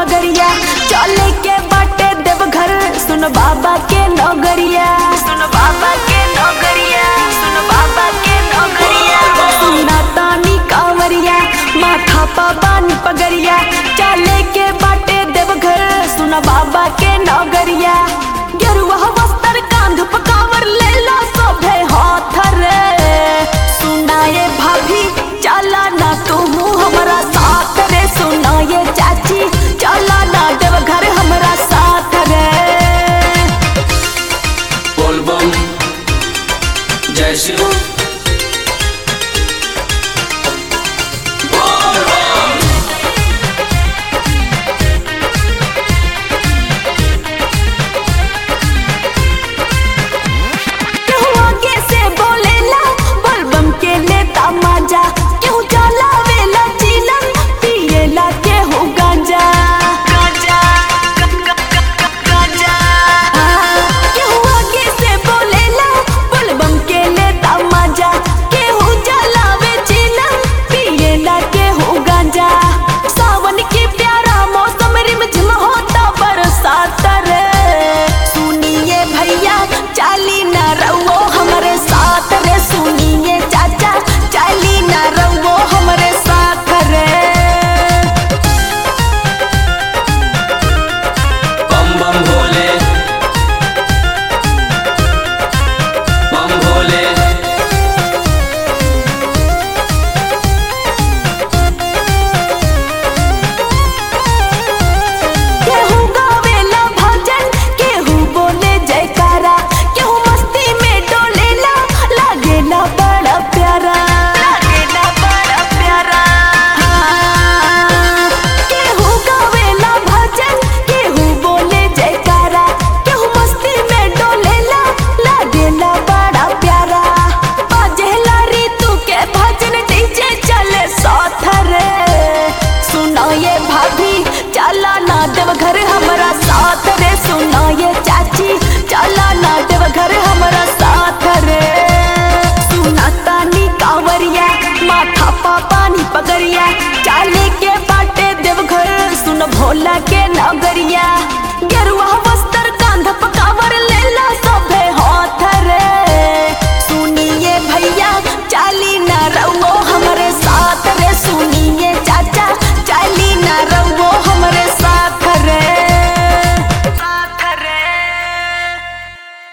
डगरिया चले के बाटे देवघर सुन बाबा के नगरिया सुन बाबा के नगरिया सुन बाबा के नगरिया सुना तानी कांवरिया माथा पा बानी पगरिया चले के बाटे देवघर सुन बाबा के नगरिया गेरुआ वस्त्र कांध पकावर ले लो सोभे हाथ रे सुनाए भाभी चला ना तू हमारा साथ रे सुनाए चाची चला ना देवघर हमारा साथ रे बोल बम जय शिव बोल बम केहू आगे से बोलेला बलबम के लेता माजा केहू चलावेला चिलम पिएला केहू गांजा गांजा गांजा केहू आगे से बोलेला बलबम के लेता माजा केहू चलावे चिलम पिएला केहू गांजा सावन के प्यारा मौसम रिमझिम होता बरसात रे सुनिए भैया चाली न रहो हमारे साथ रे सुनिए चाचा चाली न रहो हमारे साथ रे बम बम भोले बम भोले केहू गावेला भजन केहू बोले जयकारा केहू मस्ती में डोलेला लागेला बड़ा प्यारा लागेला बड़ा प्यारा केहू गावेला भजन केहू बोले जयकारा केहू मस्ती में डोलेला लागेला बड़ा प्यारा बाजेला ऋतु के भजन डीजे चले साथ रे सुना ये भाभी चला ना देवघर हमारा साथ रे सुना ये चाची चला ना देवघर हमारा साथ रे सुना तानी कांवरिया माथा पा पानी पगरिया चाले के बाटे देवघर सुन भोला के नगरिया गेरुआ वस्त्र कांध पकावर ले